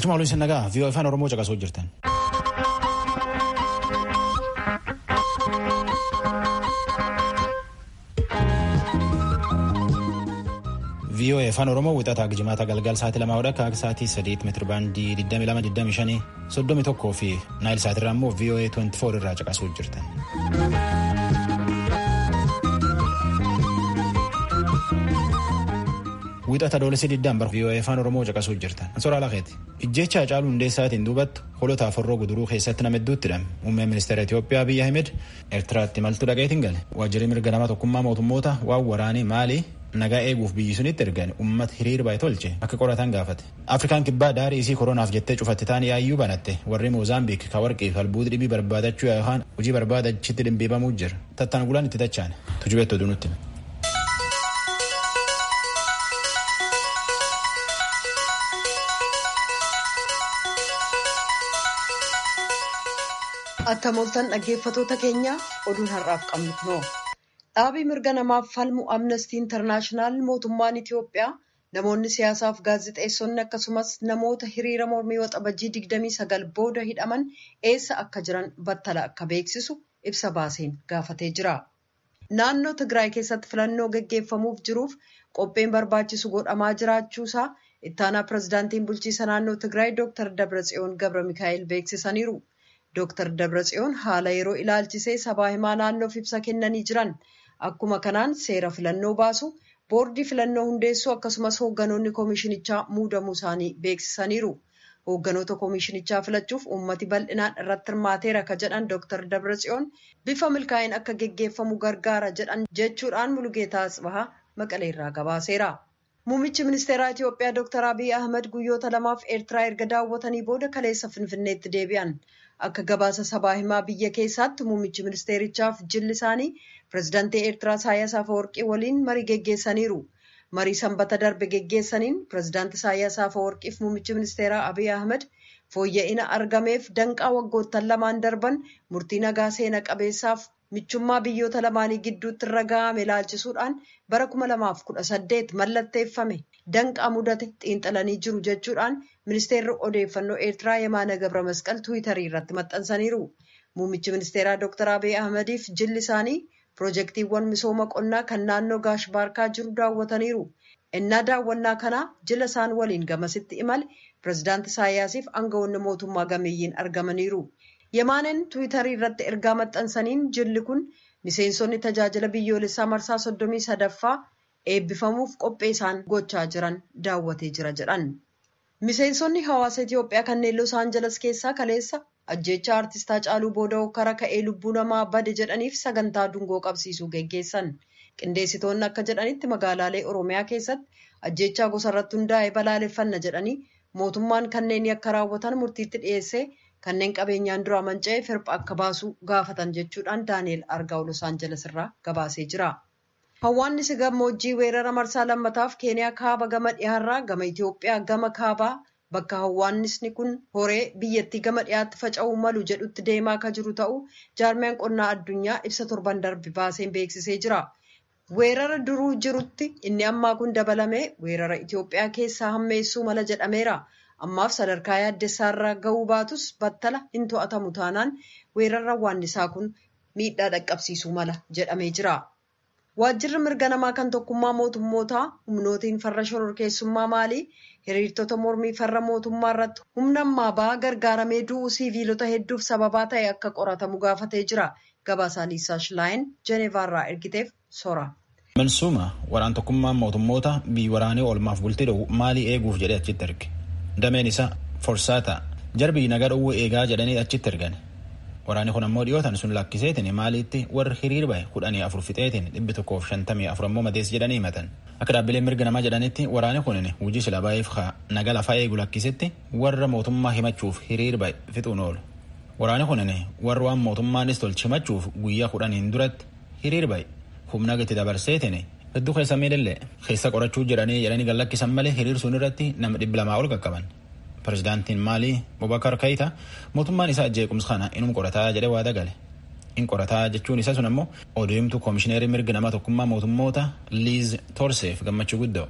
Galchuma waliin nagaa vii'oo afaan Oromoo caqasuu jirtan. vii'oo afaan Oromoo wixataa jimaata galgal sa'aatii lamaa hodha akka sa'aatii sadiitti meetira baandii 2225 31 fi naayil sa'aatirraa immoo vii'oo 24 irraa caqasuu jirtan. Wixata doolessi diddaan bara vii'oo afaan Oromoo caqasuu jirtan. Ansoora Alakeeti. Ijjecha Hacaaluu Hundeessaatiin duubatti holota aforroo guduruu keessatti nama hedduutti hidhame. Muummeen ministeera Itoophiyaa Abiyyi Ahmed Eertiraatti imaltuu dhaqeetiin gale. Waajjirri mirga nama tokkummaa mootummoota waan waraanii maali nagaa eeguuf biyyi sunitti ergan uummata hiriir baay'ee tolche akka qoratan gaafate. Afrikaan kibbaa daarii isii koronaaf jettee cufatti ta'an yaayyuu banatte warri Moozaambiik ka warqii albuuda dhibii barbaadachuu yookaan hojii barbaadachitti dhimbiibamuu jira. Tattaan gulaan itti tachaan tujubeetti oduu nutti. Akka mooltan dhaggeeffatoota keenya oduun har'aaf qabnu kunoo. Dhaabii mirga namaaf falmu amnestii intarnaashinaal mootummaan Itiyoophiyaa namoonni siyaasaaf gaazexeessonni akkasumas namoota hiriira mormii waxabajjii 29 booda hidhaman eessa akka jiran battala akka beeksisu ibsa baaseen gaafatee jira. Naannoo Tigraay keessatti filannoo gaggeeffamuuf jiruuf qopheen barbaachisu godhamaa jiraachuusaa ittaanaa pirezidaantiin bulchiisa naannoo Tigraay Dr. Dabratsiyoon Gabra Mikaa'el beeksisaniiru. Dr. Dabratsiyoon haala yeroo ilaalchisee sabaa himaa naannoof ibsa kennanii jiran. Akkuma kanaan seera filannoo baasu boordii filannoo hundeessuu akkasumas hoogganoonni koomishinichaa muudamuu isaanii beeksisaniiru. Hoogganoota koomishinichaa filachuuf uummati bal'inaan irratti hirmaateera ka jedhan Dr. Dabratsiyoon bifa milkaa'in akka geggeeffamu gargaara jedhan jechuudhaan Mulugeetaa Asbahaa Maqaleerraa gabaaseera. Muummichi ministeeraa Itiyoophiyaa Dr. Abiy Ahmed guyyoota lamaaf Eertiraa erga daawwatanii booda kaleessa Finfinneetti deebi'an. Akka gabaasa sabaa himaa biyya keessaatti muummichi ministeerichaaf jilli isaanii pirezidaantii Eertiraa Isaayyaas Afeworqii waliin marii geggeessaniiru. Marii sanbata darbe geggeessaniin pirezidaantii Isaayyaas Afeworqiif muummichi ministeeraa Abiy Ahmed fooyya'ina argameef danqaa waggoottan lamaan darban murtii nagaa seena qabeessaaf michummaa biyyoota lamaanii gidduutti irra ga'ame ilaalchisuudhaan bara 2018 mallatteeffame danqaa mudate xiinxalanii jiru jechuudhaan ministeerri odeeffannoo eertiraa yemaana gabra masqal tiwiitarii irratti maxxansaniiru. Muummichi ministeeraa Dr. Abiy Ahmediif jilli isaanii piroojeektiiwwan misooma qonnaa kan naannoo Gaash Baarkaa jiru daawwataniiru. Innaa daawwannaa kanaa jila isaan waliin gamasitti imale pirezidaanti Isaayyaasiif aangawoonni mootummaa gameeyyiin argamaniiru. Yemaaneen tiwiitarii irratti ergaa maxxansaniin jilli kun miseensonni tajaajila biyyoolessaa marsaa soddomii sadaffaa eebbifamuuf qophee isaan gochaa jiran daawwatee jira jedhan. Miseensonni hawaasa Itiyoophiyaa kanneen Los Aangeles keessaa kaleessa ajjeechaa artistaa Hacaaluu Booda'oo kara ka'ee lubbuu namaa bade jedhaniif sagantaa dungoo qabsiisuu geggeessan. Qindeessitoonni akka jedhanitti magaalaalee Oromiyaa keessatti ajjeechaa gosa irratti hundaa'e balaaleffanna jedhanii mootummaan kanneen yakka raawwatan murtiitti dhiyeessee kanneen qabeenyaan dura manca'ee firpha akka baasu gaafatan jechuudhaan Daani'el Argaa'u Los Aangeles irraa gabaasee jira. Hawwaannisi gammoojjii weerara marsaa lammataaf Keeniyaa kaaba gama dhiyaarraa gama Itoophiyaa gama kaabaa bakka hawwaannisni kun horee biyyattii gama dhiyaatti faca'uu malu jedhutti deemaa akka jiru ta'uu jaarmiyaan qonnaa addunyaa ibsa torban darbe baaseen beeksisee jira. Weerara duruu jirutti inni ammaa kun dabalamee weerara Itoophiyaa keessaa hammeessuu mala jedhameera. Ammaaf sadarkaa yaaddessaarra ga'uu baatus battala hin to'atamu taanaan weerara hawwaannisaa kun miidhaa dhaqqabsiisuu mala jedhamee jira. Waajjirri mirga namaa kan tokkummaa mootummootaa humnootiin farra shororkeessummaa maalii hiriirtota mormii farra mootummaa irratti humna ammaa ba'aa gargaaramee du'uu siiviilota hedduuf sababaa ta'e akka qoratamu gaafatee jira. Gabaasaa Liisaa Shilaayin Jeneevaarraa ergiteef sora. Mansuuma waraan tokkummaan mootummoota biyyi waraanee oolmaaf bultii dhoowwu maalii eeguuf jedhee achitti erge. Dameen isaa forsaata jarbii nagaa dhowwuu eegaa jedhanii achitti ergan. Waraanni kun ammoo dhiyootan sun lakkiseetiin maaliitti warri hiriir bahe kudhanii afur fixeetiin dhibbi tokkoof shantamii afur ammoo madees jedhanii himatan. Akka dhaabbileen mirga namaa jedhanitti waraanni kun hojii sila baay'eef naga lafaa eegu lakkisetti warra mootummaa himachuuf hiriir bahe fixuun oolu. Waraanni kun warra waan mootummaanis tolchi himachuuf guyyaa kudhaniin duratti hiriir bahe humna gati dabarseetiin hedduu keessa miidhallee keessa qorachuu jedhanii jedhanii gallakkisan malee hiriir sun irratti nama dhibba lamaa ol qaqqaban. Pirezidaantiin Maalii Bobakar Kayita mootummaan isaa jeequmsa kana inuma qorataa jedhee waada gale. In qorataa jechuun isa sun ammoo odeemtuu koomishineerii mirga nama tokkummaa mootummoota Liiz Torseef gammachuu guddoo.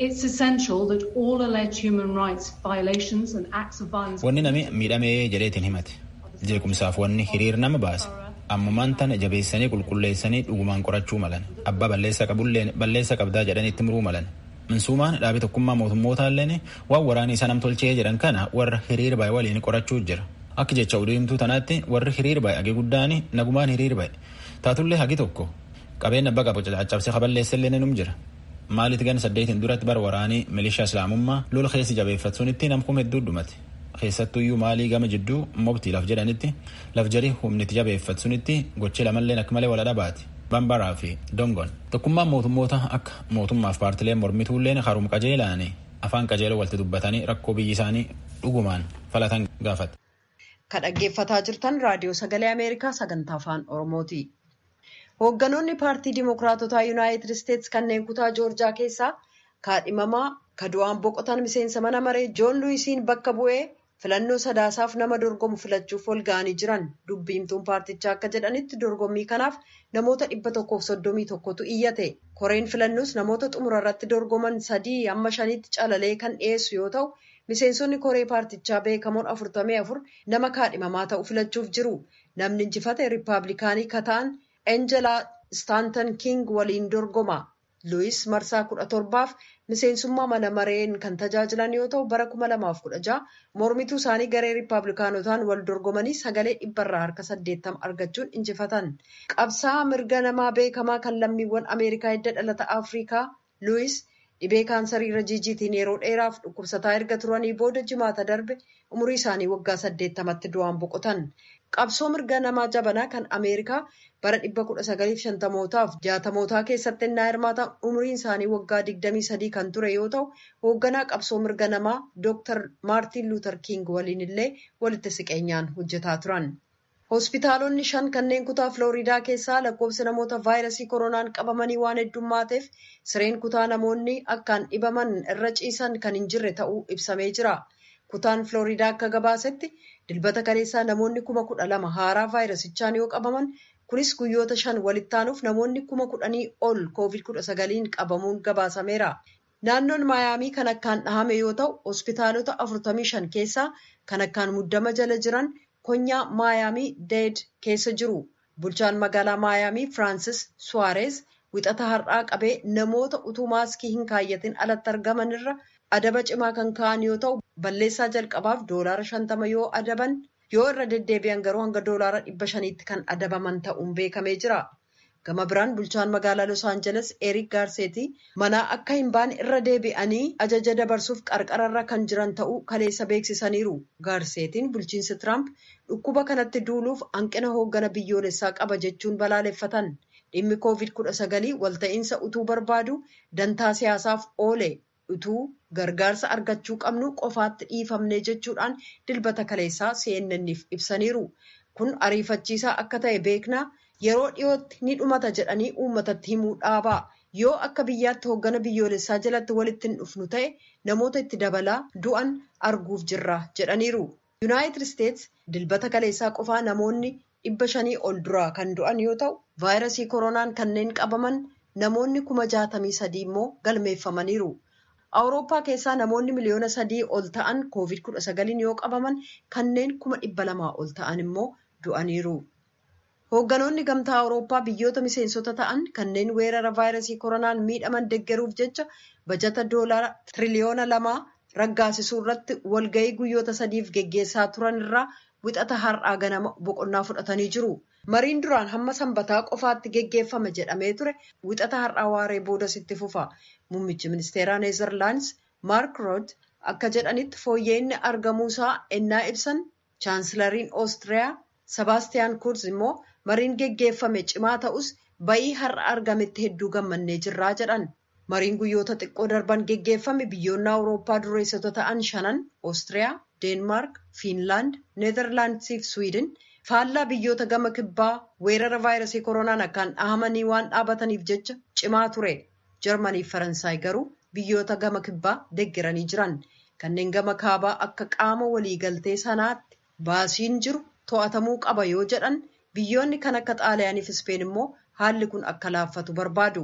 Wanni nami miidhamee jedheetiin himate jeequmsaaf wanni hiriir nama baase ammumaan tana jabeessanii qulqulleessanii dhugumaan qorachuu malan abbaa balleessa qabulleen balleessa qabdaa jedhanitti muruu malan minsuumaan dhaabi tokkummaa mootummootalleen waan waraanii isa namtolchee jedhan kana warra hiriir bahe waliin qorachuu jira akka jecha udeemtuu tanaatti warri hiriir bahe hagi guddaan nagumaan hiriir bahe taatullee hagi tokko qabeenya abbaa qabu caccabsee kaballeessellee num jira maalitti gan saddeetiin duratti bara waraanii milishaa islaamummaa lola keessi jabeeffatsuunitti namkum hedduu dhumate keessattuyyuu maalii gama jidduu mobtii laf jedhanitti laf jarii humniti jabeeffatsunitti gochii lamalleen akka malee wal dhabaati bambaraa fi dongon tokkummaan mootummoota akka mootummaaf paartileen mormituulleen harum qajeelaani afaan qajeeloo walitti dubbatanii rakkoo biyyi isaanii dhugumaan falatan gaafate. Ka dhaggeeffataa jirtan raadiyoo sagalee Ameerikaa sagantaa afaan Oromooti. Hoogganoonni paartii Dimookiraatotaa Yuunaayitid Isteetsi kanneen kutaa Joorjaa keessaa kaadhimamaa ka du'aan boqotan miseensa mana maree Joon Luwisiin bakka bu'ee filannoo sadaasaaf nama dorgomu filachuuf ol ga'anii jiran dubbiimtuun paartichaa akka jedhanitti dorgommii kanaaf namoota dhibba tokkoof soddomii tokkotu iyyate koreen filannoos namoota xumura irratti dorgoman sadii amma shanitti calalee kan dhiyeessu yoo ta'u miseensonni koree paartichaa beekamoon afurtamii afur nama kaadhimamaa ta'u filachuuf jiru namni injifate riippaabilikaanii ka ta'an enjelaa staantan king waliin dorgoma luwis marsaa kudha torbaaf miseensummaa mana mareen kan tajaajilan yoo ta'u bara kuma lamaaf kudha jaha mormituu isaanii garee riippaabilikaanotaan wal dorgomanii sagalee dhibbarraa harka saddeettama argachuun injifatan qabsaa'aa mirga namaa beekamaa kan lammiiwwan ameerikaa hidda dhalata afrikaa luwis dhibee kaansarii irra jiijiitiin yeroo dheeraaf dhukkubsataa erga turanii booda jimaata darbe umurii isaanii waggaa saddeettamatti du'aan boqotan qabsoo mirga namaa jabanaa kan ameerikaa bara dhibba kudha sagaliif shantamootaaf jaatamootaa keessatti innaa hirmaatan umriin isaanii waggaa digdamii sadii kan ture yoo ta'u hoogganaa qabsoo mirga namaa dooktar maartiin luuter kiing waliin illee walitti siqeenyaan hojjetaa turan. hospitaalonni shan kanneen kutaa filooriidaa keessaa lakkoofsi namoota vaayirasii koronaan qabamanii waan heddummaateef sireen kutaa namoonni akkaan dhibaman irra ciisan kan hin jirre ta'uu ibsamee jira. kutaan filooriidaa akka gabaasetti dilbata kaleessaa namoonni kuma kudha lama haaraa vaayirasichaan yoo qabaman kunis guyyoota shan walitti aanuuf namoonni kuma kudhanii ol koovid kudha sagaliin qabamuun gabaasameera. naannoon maayaamii kan akkaan dhahame yoo ta'u hospitaalota afurtamii shan keessaa kan akkaan muddama jala jiran konyaa maayaamii deed keessa jiru bulchaan magaalaa maayaamii firaansis suwaarees wixata har'aa qabee namoota utuu maaskii hin kaayyatin alatti argaman irra adaba cimaa kan ka'an yoo ta'u balleessaa jalqabaaf doolaara shantama yoo adaban yoo irra deddeebi'an garuu hanga doolaara dhibba shaniitti kan adabaman ta'uun beekamee jira. gama biraan bulchaan magaalaa los aangeles erik gaarseetii manaa akka hin baane irra deebi'anii ajaja dabarsuuf qarqararra kan jiran ta'uu kaleessa beeksisaniiru gaarseetiin bulchiinsi tiraamp dhukkuba kanatti duuluuf hanqina hooggana biyyoolessaa qaba jechuun balaaleffatan dhimmi koovid kudha sagalii walta'iinsa utuu barbaadu dantaa siyaasaaf oole utuu gargaarsa argachuu qabnu qofaatti dhiifamne jechuudhaan dilbata kaleessaa cnnniif ibsaniiru kun ariifachiisaa akka ta'e beeknaa. yeroo dhiyootti ni dhumata jedhanii uummatatti himuu dhaabaa yoo akka biyyaatti hooggana biyyoolessaa jalatti walitti hin dhufnu ta'e namoota itti dabalaa du'an arguuf jirra jedhaniiru yuunaayitid isteets dilbata kaleessaa qofaa namoonni dhibba shanii ol duraa kan du'an yoo ta'u vaayirasii koronaan kanneen qabaman namoonni kuma jaatamii sadii immoo galmeeffamaniiru awurooppaa keessaa namoonni miliyoona sadii ol ta'an koovid kudha sagaliin yoo qabaman kanneen kuma dhibba lamaa ol ta'an immoo du'aniiru. hoogganoonni gamtaa awurooppaa biyyoota miseensota ta'an kanneen weerara vaayirasii koronaan miidhaman deggeruuf jecha bajata doolaara tiriliyoona lamaa raggaasisuu irratti walga'ii guyyoota sadiif geggeessaa turan irraa wixata har'aa ganama boqonnaa fudhatanii jiru. mariin duraan hamma sanbataa qofaatti geggeeffame jedhamee ture wixata har'aa waaree boodas itti fufa muummichi ministeeraa neezerlaandis maark rood akka jedhanitti fooyya'inni argamuusaa ennaa ibsan chaansilariin oostiriyaa sebaastiyaan kurz immoo mariin geggeeffame cimaa ta'us ba'ii har'a argametti hedduu gammannee jirraa jedhan mariin guyyoota xiqqoo darban geggeeffame biyyoonni awurooppaa dureessota ta'an shanan oostiriyaa deenmaark fiinlaand neezerlaandisii fi swiidin faallaa biyyoota gama kibbaa weerara vaayirasii koronaan akkaan dhahamanii waan dhaabataniif jecha cimaa ture jarmanii fi faransaay garuu biyyoota gama kibbaa deeggaranii jiran kanneen gama kaabaa akka qaama waliigaltee sanaatti baasiin jiru to'atamuu qaba yoo jedhan biyyoonni kan akka xaaliyaanii fi ispeen immoo haalli kun akka laaffatu barbaadu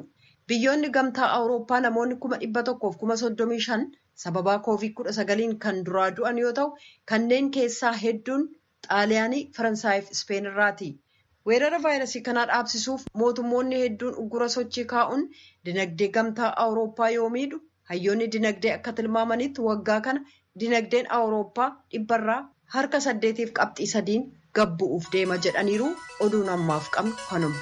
Biyyoonni gamtaa Awurooppaa namoonni kuma dhibba tokkoof kuma soddomii shan sababaa koovid kudha sagaliin kan duraa du'an yoo ta'u kanneen keessaa hedduun xaaliyaanii faransaayif ispeen irraati. weerara vaayirasii kanaa dhaabsisuuf mootummoonni hedduun uggura sochii kaa'uun dinagdee gamtaa awurooppaa yoo miidhu hayyoonni dinagdee akka tilmaamanitti waggaa kana dinagdeen awurooppaa dhibbarraa harka saddeetiif qabxii sadiin gabbu'uuf deema jedhaniiru oduun ammaaf qabnu kanuma.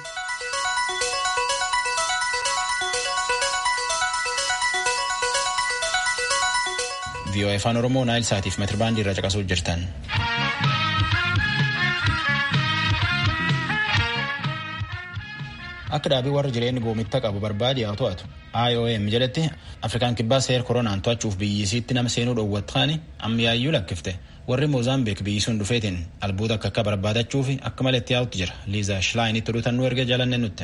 VOA afaan oromoo naayil saatiif meetirbaandii irra caqasuu jirtan. akka dhaabii warra jireenya goomitta qabu barbaade haa to'atu IOM jedhetti afrikaan kibbaa seera koronaan to'achuuf biyyisiitti nama seenuu dhoowwatkaani ammiyaayyuu lakkifte warri moozaambeek biyyisuun dhufeetiin albuuda akka akka barbaadachuuf akka malee itti yaa'utti jira liizaa shilaayiinitti oduutannuu erga jaalanne nutti.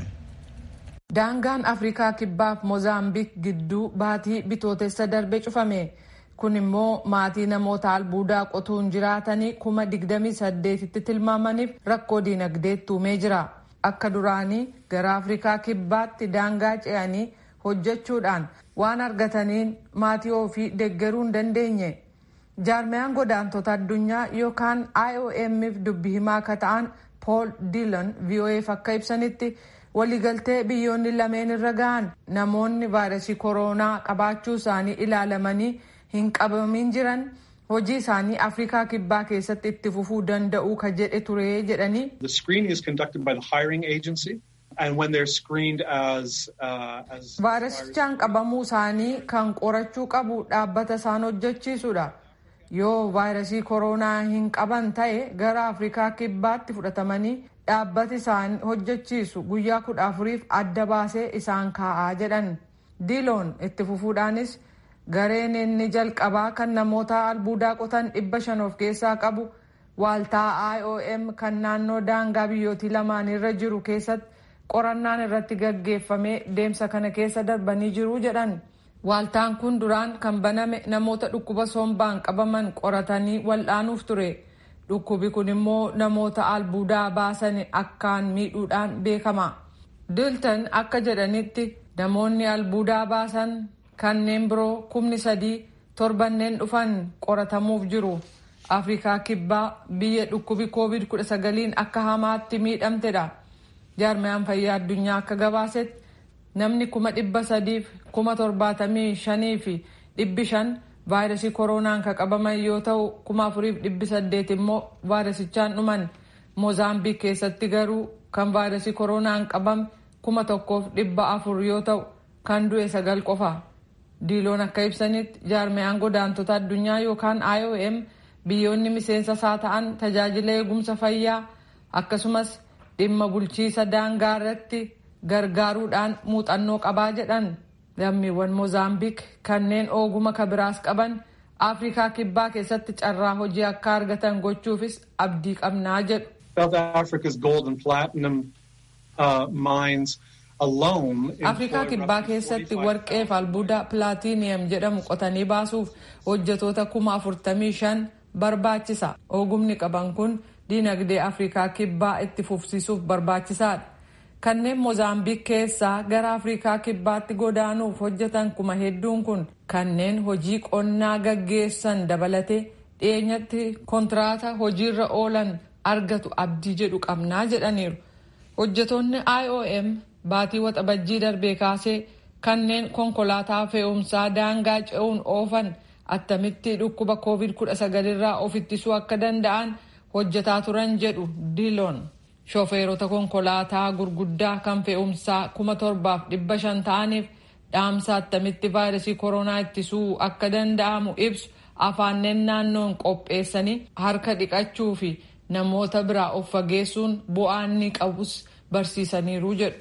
daangaan afrikaa kibbaaf moozaambiik gidduu baatii bitootessa darbe cufame kun immoo maatii namoota albuudaa qotuun jiraatanii kuma digdamii saddeetitti tilmaamaniif rakkoo diinagdeetti uumee jira. akka duraanii gara afrikaa kibbaatti daangaa ce'anii hojjechuudhaan waan argataniin maatii ofii deeggaruu hin dandeenye jaarmiyaan godaantota addunyaa yookaan iomf dubbi himaa akka ta'an pool diilan voaf akka ibsanitti waliigaltee biyyoonni lameen irra gahan namoonni vaayirasii kooroonaa qabaachuu isaanii ilaalamanii hin qabamin jiran hojii isaanii afrikaa kibbaa keessatti itti fufuu danda'u ka jedhe ture jedhanii. The screening is conducted by the hiring agency and when they're screened as uh, as vaayirasichaan qabamuu isaanii kan qorachuu qabu dhaabbata isaan hojjechiisudha. Yoo vaayirasii kooroonaa hin qaban ta'e gara afrikaa kibbaatti fudhatamanii dhaabbati isaan hojjechiisu guyyaa kudha afuriif adda baasee isaan kaa'aa jedhan. Diiloon itti fufuudhaanis gareen inni jalqabaa kan namoota albuudaa qotan dhibba shan of keessaa qabu waaltaa IOM kan naannoo daangaa biyyootii lamaanirra jiru keessatti qorannaan irratti gaggeeffamee deemsa kana keessa darbanii jiru jedhan. Waaltaan kun duraan kan baname namoota dhukkuba sombaan qabaman qoratanii wal'aanuuf ture. Dhukkubi kun immoo namoota albuudaa baasan akkaan miidhuudhaan beekama. Dilton akka jedhanitti namoonni albuudaa baasan kanneen biroo kumni sadii torbanneen dhufan qoratamuuf jiru. Afrikaa kibbaa biyya dhukkubi koovid kudha sagaliin akka hamaatti miidhamtedha. Jaarmiyaan fayyaa addunyaa akka gabaasetti namni kuma dhibba sadiif kuma torbaatamii shanii fi dhibbi shan vaayirasii kooroonaan kan qabaman yoo ta'u kuma afuriif dhibbi saddeet immoo vaayirasichaan dhuman. Moozaambiik keessatti garuu kan vaayirasii kooroonaan qabame kuma tokkoof dhibba afur yoo ta'u kan du'e sagal qofa. diiloon akka ibsanitti jaarmiyaan godaantota addunyaa yookaan IOM biyyoonni miseensa isaa ta'an tajaajila eegumsa fayyaa akkasumas dhimma bulchiisa daangaa irratti gargaaruudhaan muuxannoo qabaa jedhan lammiiwwan moozaambiik kanneen oguma kabiraas qaban afrikaa kibbaa keessatti carraa hojii akka argatan gochuufis abdii qabnaa jedhu. South Africa's gold and platinum uh, mines afrikaa kibbaa keessatti warqee fi albuuda pilaatiiniyam jedhamu qotanii baasuuf hojjetoota kuma afurtamii shan barbaachisa ogumni qaban kun diinagdee afrikaa kibbaa itti fufsiisuuf barbaachisaadha kanneen moozaambiik keessaa gara afrikaa kibbaatti godaanuuf hojjetan kuma hedduun kun kanneen hojii qonnaa gaggeessan dabalatee dhiyeenyatti kontiraata hojiirra oolan argatu abdii jedhu qabnaa jedhaniiru hojjetoonni iom baatii waxabajjii darbee kaasee kanneen konkolaataa fe'umsaa daangaa ce'uun oofan attamitti dhukkuba koovid kudha sagalirraa of ittisuu akka danda'an hojjetaa turan jedhu diiloon shofeerota konkolaataa gurguddaa kan fe'umsaa kuma torbaaf dhibba shan ta'aniif dhaamsa attamitti vaayirasii koronaa ittisuu akka danda'amu ibsu afaanneen naannoon qopheessanii harka dhiqachuu fi namoota biraa of fageessuun bu'aa inni qabus barsiisaniiru jedhu.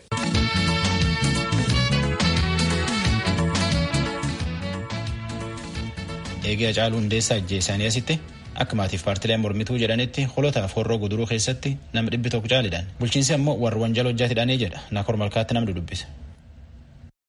eegee Hacaaluu Hundeessaa ajjeesanii asitti akka maatiif paartileen mormituu jedhanitti holotaaf horroo guduruu keessatti nama dhibbi tokko caalidhaan bulchiinsi ammoo warra wanjala hojjaatidhaanii jedha naakor malkaatti namni dubbise.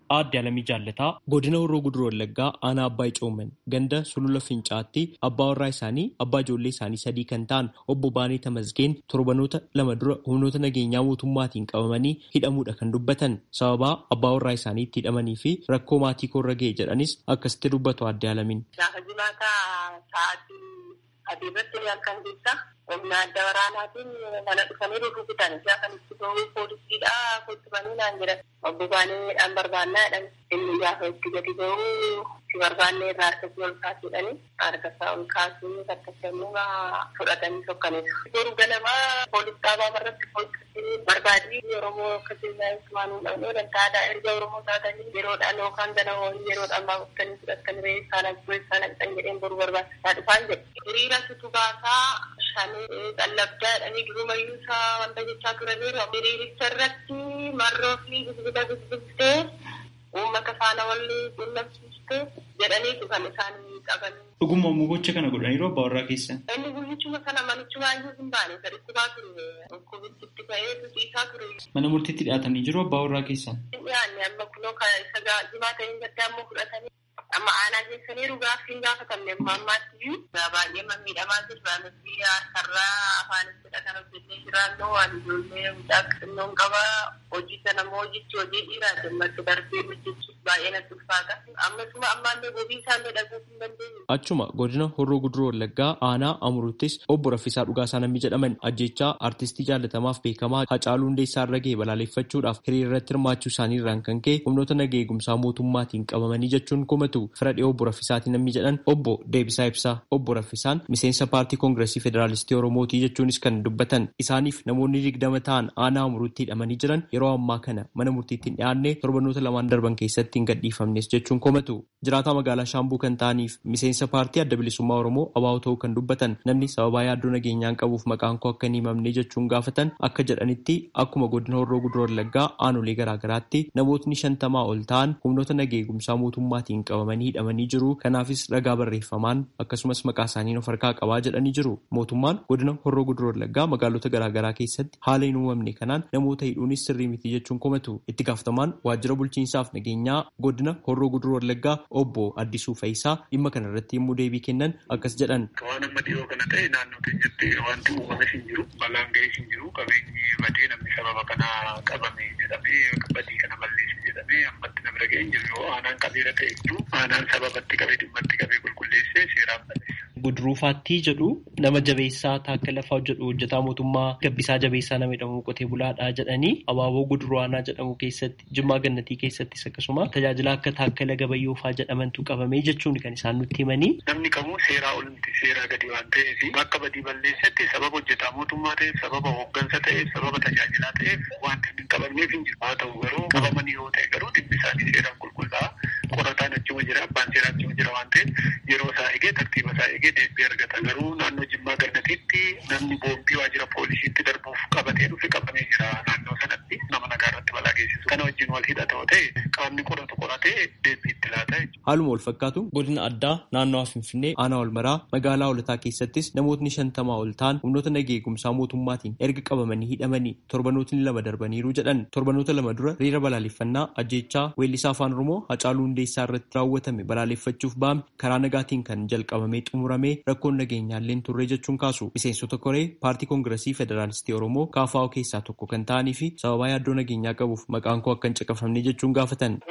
Aadde Alamii Jaallataa godina Horroo Guduroo Wallaggaa aanaa Abbaa Icooman ganda sulula Fincaatti abbaa warraa isaanii abbaa ijoollee isaanii sadii kan ta'an obbo Baanee Tamasgeen torbanoota lama dura humnoota nageenyaa mootummaatiin qabamanii hidhamuudha kan dubbatan sababaa abbaa warraa isaanii itti hidhamanii fi rakkoo maatii koorra ga'e jedhanis akkasitti dubbatu Aadde Alamiin. Gaafa jimaataa sa'aatii adii irratti halkan keessa humna adda waraanaatiin mana dhufanii rukutan gaafa itti ba'uu poolisiidha kuttubanii naan jedhan obbo Baaneedhaan barbaannaa jedhan inni gaafa itti gadi ba'uu si barbaanne irraa harka si ol kaasuudhani harka isaa ol kaasuu harkatti fudhatanii sokkaniiru. Yeroo ganamaa poolis dhaabaa irratti poolisii barbaadii Oromoo akkasii waan hin dhabne dantaadha erga Oromoo taatanii yeroodhaan yookaan ganama yeroodhaan baafutanii fudhatanii re'ee isaan abboo isaan haqxan jedheen boru barbaachisaa dhufaan jedhe. Hiriira situ baasaa shanii qallabdaa jedhanii durumayyuu isaa wanta jechaa turaniiru. Hiriiricha irratti marroo fi bilbila bilbiltee uummata faana walii quunnamsiistee jedhaniitu kan isaan qaban. Dhuguma immoo gocha kana godhaniiru abbaa warraa keessan. Inni guyyichuma kana manichuma iyyuu hin baane saditti baa ture. Dhukkubitti ba'ee tusiisaa ture. Mana murtiitti dhiyaatanii jiru abbaa warraa keessan. Dhiyaanne amma kunoo isa jimaa ta'een gaddaa ammoo fudhatanii amma aanaa keessanii gaaffiin gaafatamne ammaatti iyyuu baay'ee miidhamaa jirra nuti sarraa afaanittidha kan hojjennee jiraannu waan ijoollee mucaa xinnoon qaba hojii sana immoo hojichi hojii dhiiraa jemmatti darbee hojjechuuf baay'ee natti ulfaata ammasuma ammaallee gobii isaallee dhaguu hin dandeenye. Achuma godina Horroo Guduroo Wallaggaa aanaa Amuruttis obbo Raffisaa Dhugaasaa namni jedhaman ajjechaa artistii jaallatamaaf beekamaa Hacaaluu Hundeessaa irra ga'e balaaleffachuudhaaf hiriira irratti hirmaachuu isaanii irraan kan ka'e humnoota nagaa eegumsaa mootummaatiin qabamanii jechuun komatu fira dhiyoo obbo Raffisaatiin namni jedhan obbo Deebisaa Ibsaa obbo Raffisaan miseensa paartii koongireesii federaalistii Oromootii jechuunis kan dubbatan isaaniif namoonni digdama ta'an aanaa Amurutti hidhamanii jiran yeroo ammaa kana mana murtiitti hin dhiyaanne torbanoota lamaan darban keessatti hin gadhiifamnes jechuun komatu jiraataa magaalaa Shaambuu kan ta'aniif miseensa paartii adda bilisummaa Oromoo abaa'oo ta'uu kan dubbatan namni sababaa yaaddoo nageenyaan qabuuf maqaan koo akka hin himamne jechuun gaafatan akka jedhanitti akkuma godina Horroo Guduroo Wallaggaa aanolee garaagaraatti namootni shantamaa ol ta'an humnoota nagaa eegumsaa mootummaatiin qabamanii hidhamanii jiru kanaafis ragaa barreeffamaan akkasumas maqaa isaanii of harkaa qabaa jedhanii jiru mootummaan godina Horroo Guduroo Wallaggaa magaalota garaagaraa keessatti haala hin uumamne kanaan namoota hidhuunis sirrii miti jechuun komatu itti gaafatamaan waajjira bulchiinsaaf nageenyaa godina Horroo Guduroo Wallaggaa obbo Addisuu Fayisaa dhimma kana irratti yommuu deebii kennan akkas jedhan. Waan amma dhiyoo kana ta'e naannoo keenyatti wanti uumame hin jiru balaan ga'ee hin jiru qabeenyi badee namni sababa kana qabame jedhamee badii kana balleesse jedhamee ammatti na bira ga'ee hin jiru yoo aanaan qabeera ta'e jiru aanaan sababatti qabee dhimmatti qabee qulqulleessee seeraan balleessa. Budruufaattii jedhu nama jabeessaa taakka lafaa jedhu hojjetaa mootummaa gabbisaa jabeessaa nama jedhamu qotee bulaadhaa jedhanii abaaboo guduraanaa jedhamu keessatti jimmaa gannatii keessattis akkasuma tajaajila akka taakkala gabayyoofaa jedhamantu qabamee jechuun kan isaan nutti himanii. Namni kamuu seeraa ol miti seeraa gadi waan ta'eef bakka badii balleessetti sababa hojjetaa mootummaa ta'eef sababa hooggansa ta'eef sababa tajaajilaa ta'eef wanti hin qabamneef hin jiru haa ta'u garuu qabamanii yoo ta'e garuu dhimmi isaanii seeraan qulqullaa'aa qorataan achuma jira abbaan seeraa achuma jira waan ta'eef yeroo isaa eegee tartiiba isaa eegee deebii argata garuu naannoo jimmaa gannatiitti namni boombii waajjira poolisiitti darbuuf qabatee dhufe qabamee jira naannoo sanatti nama nagaa irratti balaa geessisu kana wajjin wal hidhatoo ta'e qaamni qoratu qoratee deebii itti laata Haaluma wal fakkaatu godina addaa naannoo Finfinnee aanaa Olmaraa magaalaa Holataa keessattis namootni shantamaa ol ta'an humnoota nagaa eegumsaa mootummaatiin erga qabamanii hidhamanii torbanootni lama darbaniiru jedhan torbanoota lama dura hiriira balaaleffannaa ajjeechaa weellisaa afaan Oromoo Hacaaluu Hundeessaa irratti raawwatame balaaleffachuuf ba'ame karaa nagaatiin kan jalqabamee xumuramee rakkoon nageenyaallee turre jechuun kaasu miseensota koree paartii koongiresii federaalistii Oromoo KFO keessaa tokko kan ta'anii fi sababaa yaaddoo nageenyaa qabuuf maqaan koo akka hin caqafamne jechuun gaafatan.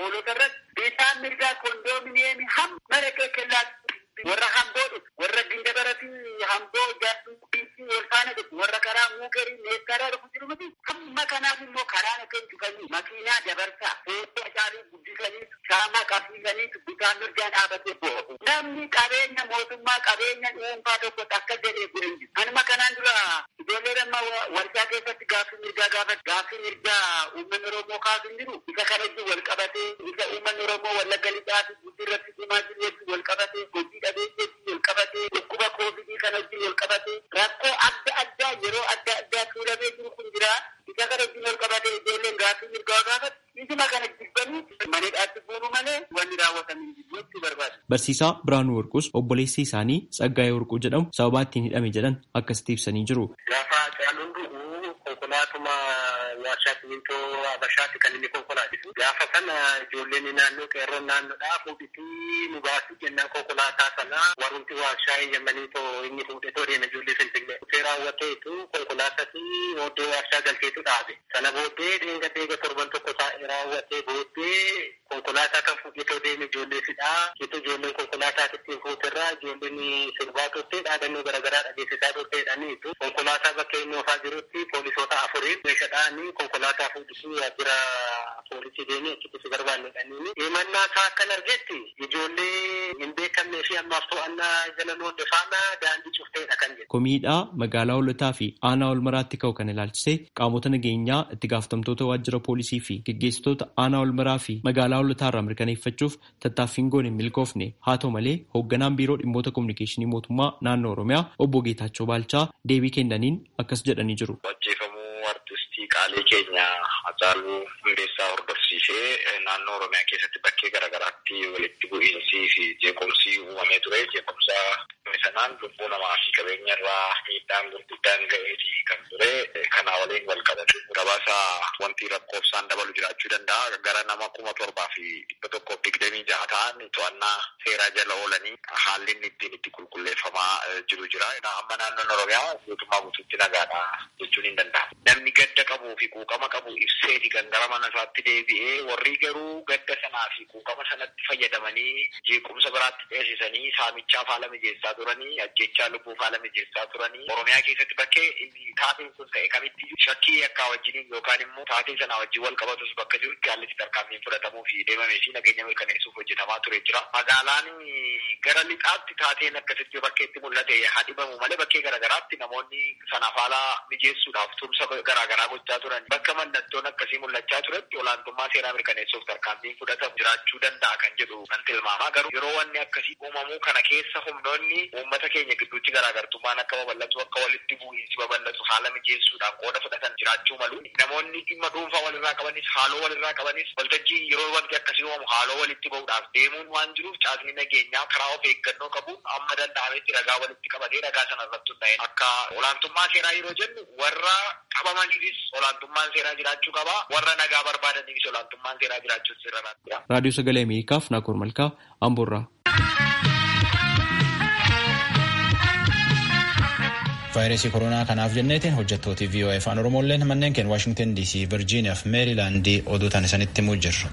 Isaan mirgaa koondoomineemi hamma dhaqee kellaatti warra hamboo dhufu warra gindabarati hamboo jaartuu biitti wal faana dhufu warra karaa muugarii meeskaraa dhufu jiru miti hamma kanaaf immoo karaa akka hin cufanii makiinaa dabarsaa footoo isaanii guddisanii shaamaa qabsiisanii bitaan mirgaan dhaabatee bo'o. Namni qabeenya mootummaa qabeenya dhuunfaa tokko akka jedhee gureen jiru. Anuma kanaan dura ijoollee amma warshaa keessatti gaaffii mirgaa gaafatu gaaffii mirgaa uummanni Oromoo kaasu hin jiru. Isa kanatti wal qabatee isa uummanni Oromoo wallagga lixaa fi guddii irratti cimaa jiru jechuun wal qabatee hojii dhabeesseetti wal qabatee dhukkuba koovidii kana wajjin wal qabatee rakkoo adda addaa yeroo adda addaa tuulamee jiru kun jira. Isa kana wajjin wal qabatee ijoolleen gaaffii mirgaa gaafatu. Isuma kana jibbanii maneedhaatti buunu malee wanni raawwatamin jechuu barbaadu. Barsiisaa Biraanuu Warquus obboleessi isaanii Tsaggaayee Warquu jedhamu sababaa ittiin hidhame jedhan akkasitti ibsanii jiru. Gaafa caaluun dhugu konkolaatuma warshaa simintoo Habashaatti kan inni konkolaachisu. Gaafa sana ijoolleen naannoo qeerroon naannoodhaa fuudhitii nu baasuu jennaan konkolaataa sana warrunti warshaa eeyyamanii too inni fuudhee too deema ijoollee Finfinnee. Dhufee raawwateetu konkolaatatti oddoo warshaa galcheetu dhaabe. Sana booddee dheenga deega torban tokko taa'ee raawwatee booddee konkolaataa kan fuudhee too deeme ijoollee fidhaa. Jitu ijoolleen konkolaataa ittiin fuuterraa ijoolleen sirbaa turtee dhaadannoo garaagaraa dhageessisaa turteedhaniitu konkolaataa bakka inni oofaa jirutti poolisoota afuriin meeshaadhaan konkolaataa fuudhisuu waajjira poolisii deemee achitti si barbaannedhaniini. Himannaa isaa akkan argetti ijoollee hin beekamnee fi ammaaf to'annaa jala loonde faana daandii cufteedha kan jedhu. Komiidhaa magaalaa hoolotaa fi aanaa ol maraatti ka'u kan ilaalchisee qaamota nageenyaa itti gaafatamtoota waajjira poolisii fi geggeessitoota aanaa ol maraa fi magaalaa hoolotaa irraa mirkaneeffachuuf tattaaffiin goone hin milkoofne haa ta'u malee hoogganaan biiroo dhimmoota kominikeeshinii mootummaa naannoo oromiyaa obbo Geetaachoo Baalchaa deebii kennaniin akkas jedhanii jiru. Ajjeefamuu artistii qaalii keenya Hacaaluu Hundeessaa hordofsiisee naannoo Oromiyaa keessatti bakkee garaagaraatti walitti bu'iinsii fi jeequmsi uumamee ture. Jeequmsa sanaan lubbuu namaa fi qabeenya irraa miidhaan gurguddaan ga'eetii kan ture. Kanaa waliin wal qabatu gabaasa wanti lakkoofsaan dabalu jiraachuu danda'a. Gara nama kuma torbaa fi dhibba tokkoof digdamii jaha ta'an to'annaa seeraa jala oolanii haalli inni ittiin itti qulqulleeffamaa jiru jira. Amma naannoon Oromiyaa guutummaa guutuutti nagaadha jechuun hin danda'amu. Namni gadda qabuu fi quuqama qabu ibseeti kan gara mana isaatti deebi'ee warri garuu gadda sanaa fi quuqama sanatti fayyadamanii jeequmsa biraatti dheessisanii saamichaaf haala mijeessaa turanii ajjechaa lubbuuf haala mijeessaa turanii Oromiyaa keessatti bakkee inni taateen kun ta'e kamitti shakkii akka wajjiniin yookaan immoo taatee sanaa wajjin wal qabatus bakka jirutti haalli tarkaanfiin fudhatamuu fi deemamee fi nageenya mirkaneessuuf hojjetamaa ture jira. Magaalaan gara lixaatti taateen akkasitti bakkeetti mul'ate hadhibamu malee bakkee garaagaraatti namoonni sanaaf haala mijeessuudhaaf tumsa garaagaraa gochaa turan bakka mallattoon akkasii mul'achaa turetti olaantummaa seeraa mirkaneessuuf tarkaanfiin fudhatamu jiraachuu danda'a kan jedhu nan tilmaama garuu yeroo wanni akkasii uumamu kana keessa humnoonni uummata keenya gidduutti garaagartummaan akka babal'atu akka walitti bu'iinsi babal'atu haala mijeessuudhaan qooda fudhatan jiraachuu malu namoonni dhimma dhuunfaa walirraa qabanis haaloo walirraa qabanis waltajjii yeroo wanti akkasii uumamu haaloo walitti ba'uudhaaf deemuun waan jiruuf caasni nageenyaa karaa of eeggannoo qabuun amma danda'ametti ragaa walitti qabatee ragaa sana irratti hundaa'e akka olaantummaa seeraa yeroo jennu warra qabamaniifis olaantummaan seeraa jiraachuu qaba warra nagaa barbaadaniifis olaantummaan seeraa jiraachuun sirra jira. Raadiyoo Sagalee Ameerikaaf Naakoor Malkaa Amboorraa. vaayirasii koronaa kanaaf jenneetiin hojjettooti VOA afaan oromolleen manneen keenya waashingtan dc virgiiniyaa fi meerilaandii oduu tan isanitti himuu jirru.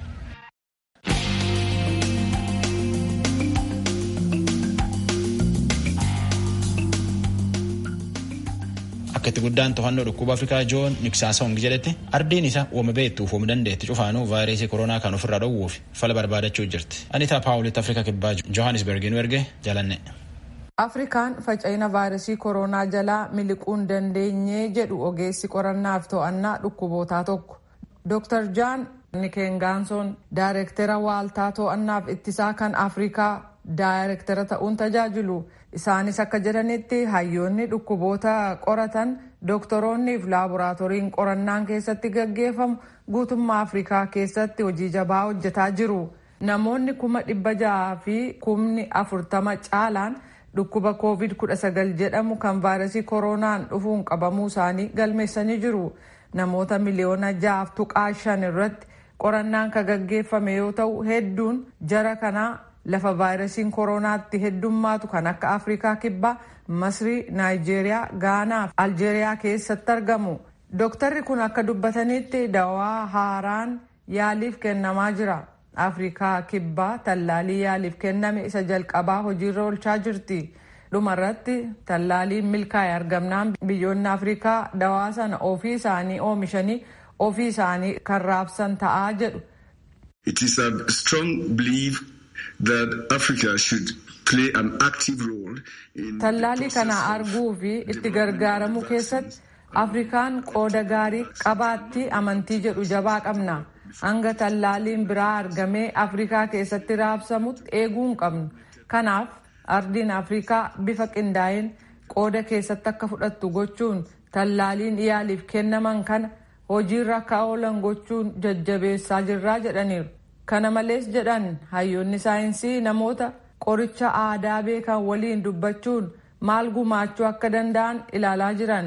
akka itti guddaan to'annoo dhukkuba afrikaa joon niksaasawungi jedhetti ardiin isa uuma beektuuf uuma dandeetti cufaanuu vaayirasii koronaa kan ofirraa dhowwuuf fala barbaadachuu jirti anitaa paawulitti afrikaa kibbaa johannisbergiin erge jalanne. afrikaan faca'ina vaayirasii koronaa jalaa miliquun dandeenyee jedhu ogeessi qorannaaf to'annaa dhukkubootaa tokko dr jaan nikengaansoon daayirektera waaltaa to'annaaf ittisaa kan afrikaa daayirektera ta'uun tajaajilu isaanis akka jedhanitti hayyoonni dhukkuboota qoratan doktoroonni fi laaboraatooriin qorannaan keessatti gaggeeffamu guutummaa afrikaa keessatti hojii jabaa hojjetaa jiru namoonni kuma dhibba jaha fi kumni afurtama caalaan dhukkuba covid 19 jedhamu kan vaayirasii koronaan dhufuun qabamuu isaanii galmeessanii jiru namoota miliyoona jahaaf tuqaa shan irratti qorannaan kan gaggeeffame yoo ta'u hedduun jara kanaa lafa vaayirasiin koronaatti heddummaatu kan akka afrikaa kibbaa masrii naayijeeriyaa gaanaa fi aljeeriyaa keessatti argamu dooktarri kun akka dubbatanitti dawaa haaraan yaaliif kennamaa jira afrikaa kibbaa tallaalii yaaliif kenname isa jalqabaa hojiirra oolchaa jirti dhumarratti tallaaliin milkaa'e argamnaan biyyoonni afrikaa dawaa sana ofii isaanii oomishanii ofii isaanii kan raabsan ta'aa jedhu. It is a strong belief that Africa should play an active role in tallaalii kana arguu fi itti gargaaramuu keessatti afrikaan qooda gaarii qabaatti amantii jedhu jabaa qabna. hanga tallaaliin biraa argamee afrikaa keessatti raabsamutti eeguu hin qabnu kanaaf ardiin afrikaa bifa qindaa'een qooda keessatti akka fudhattu gochuun tallaaliin yaaliif kennaman kana hojiirra akka oolan gochuun jajjabeessaa jirraa jedhaniiru kana malees jedhan hayyoonni saayinsii namoota qoricha aadaa beekan waliin dubbachuun maal gumaachuu akka danda'an ilaalaa jiran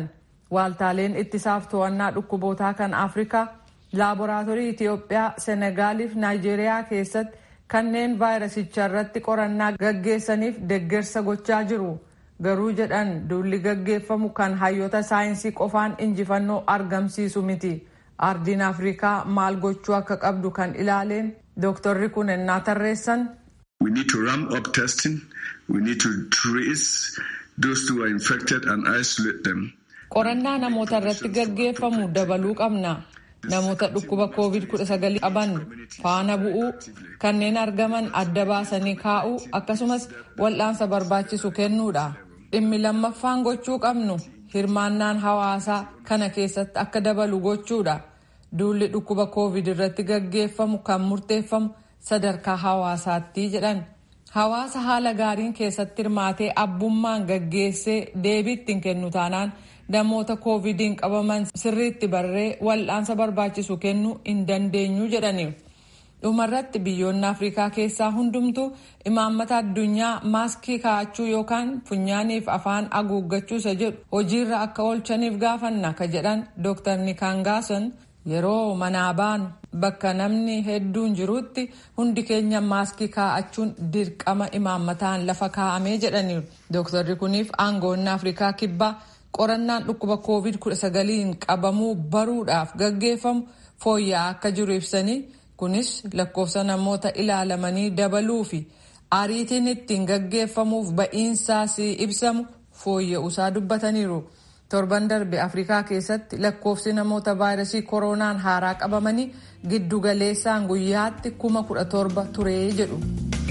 waaltaaleen ittisaaf to'annaa dhukkubootaa kan afrikaa laaboraatoorii itiyoophiyaa senegaaliif naayijeeriyaa keessatti kanneen vaayirasicha irratti qorannaa gaggeessaniif deggersa gochaa jiru garuu jedhan duulli gaggeeffamu kan hayyoota saayinsii qofaan injifannoo argamsiisu miti ardiin afrikaa maal gochuu akka qabdu kan ilaaleen dooktorri kun ennaa tarreessan. We need to ramp up testing. We need to trace those who are infected and isolate them. qorannaa namoota irratti gaggeeffamu dabaluu qabna namoota dhukkuba covid 19 qaban faana bu'uu kanneen argaman adda baasanii kaa'uu akkasumas wal'aansa barbaachisu kennuudha dhimmi lammaffaan gochuu qabnu hirmaannaan hawaasaa kana keessatti akka dabalu gochuudha duulli dhukkuba covid irratti gaggeeffamu kan murteeffamu sadarkaa hawaasaatti jedhan hawaasa haala gaariin keessatti hirmaatee abbummaan gaggeessee deebii ittiin kennu taanaan namoota koovidiin qabaman sirriitti barree wal'aansa barbaachisu kennuu hin dandeenyu jedhaniiru. dhumarratti biyyoonni afrikaa keessaa hundumtuu imaammata addunyaa maaskii kaa'achuu yookaan funyaaniif afaan haguuggachuusa jedhu hojiirra akka oolchaniif gaafanna ka jedhan dr nikangaason yeroo manaa baanu bakka namni hedduun jirutti hundi keenya maaskii kaa'achuun dirqama imaammataan lafa kaa'amee jedhaniiru dooktarri kuniif aangoonni afrikaa kibbaa qorannaan dhukkuba covid 19 qabamuu baruudhaaf gaggeeffamu fooyya'aa akka jiru ibsanii kunis lakkoofsa namoota ilaalamanii dabaluu fi ariitiin ittiin gaggeeffamuuf ba'iinsaas ibsamu fooyya'uusaa dubbataniiru. torban darbe afrikaa keessatti lakkoofsi namoota vaayirasii koronaan haaraa qabamanii giddu galeessaan guyyaatti kuma kudha torba turee jedhu.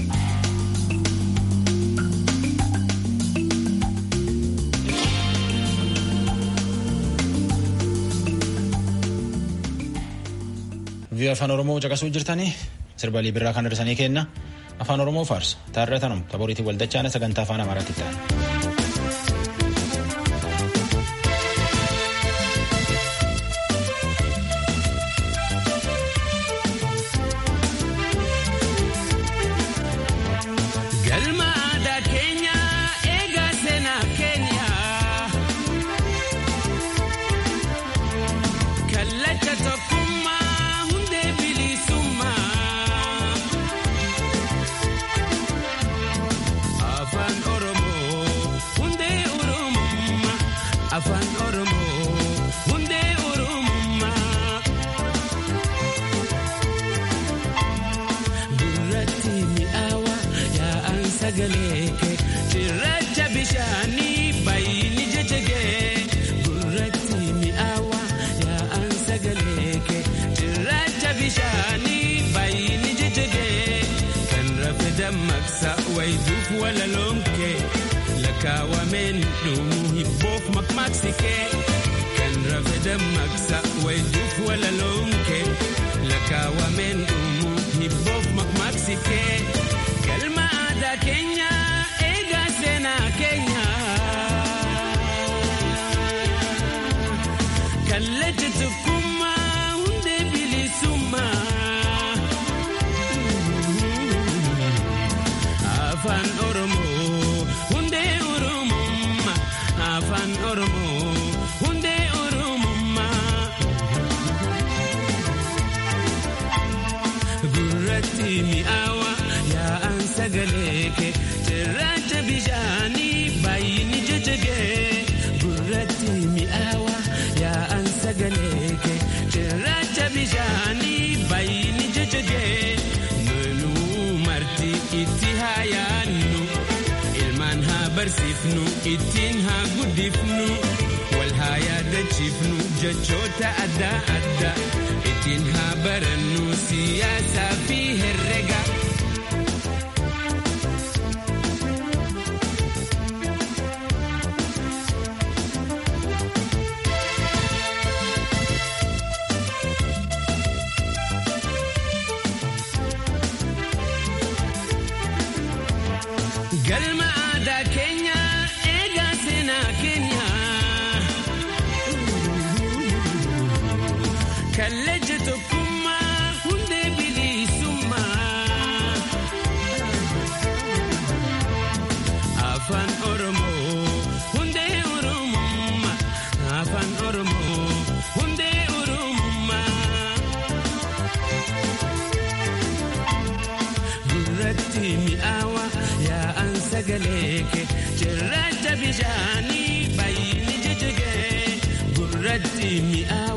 Vii'oo afaan Oromoo caqasuu jirtanii sirbalii birraa kan hir'isanii kenna afaan Oromoo faarsa taarratanum taboriitii waldachaan sagantaa afaan Amaaraatti ta'an. Cirracha bishaanii baay'inni jajjagee gurratti mi'aawa yaa'an sagaleeke cirracha bishaanii baay'inni jajjagee kan rafe dammaqsa wayituuf walaloonke lakkaawameen dhumuu hibboof makmaaksike kan rafe dammaqsa wayituuf walaloonke lakkaawameen dhumuu hibboof makmaaksike galma aadaa keenya. Kenya kallacha tokkummaa hundee bilisummaa afaan oromoo hundee oromummaa afaan oromoo hundee oromummaa gurratti mi'aawa yaa'an sagaleeke. Cirracha bishaanii baay'inni jajjagee gurratti mi'aawa yaa'an sagaleeke cirracha bishaanii baay'inni jajjagee nunuu marti itti haa yaannu ilmaan haa barsiifnu ittiin haa guddifnu wal haa yaadachiifnu jechoota adda addaa ittiin haa barannu siyaasaa fi herrega. galma aadaa keenya eegaa seenaa keenya kallacha tokkummaa hundee bilisummaa afaan oromoo hundee oromummaa afaan sagalee kee cirracha bishaanii bayyini jijjigee gurratti mi'aa.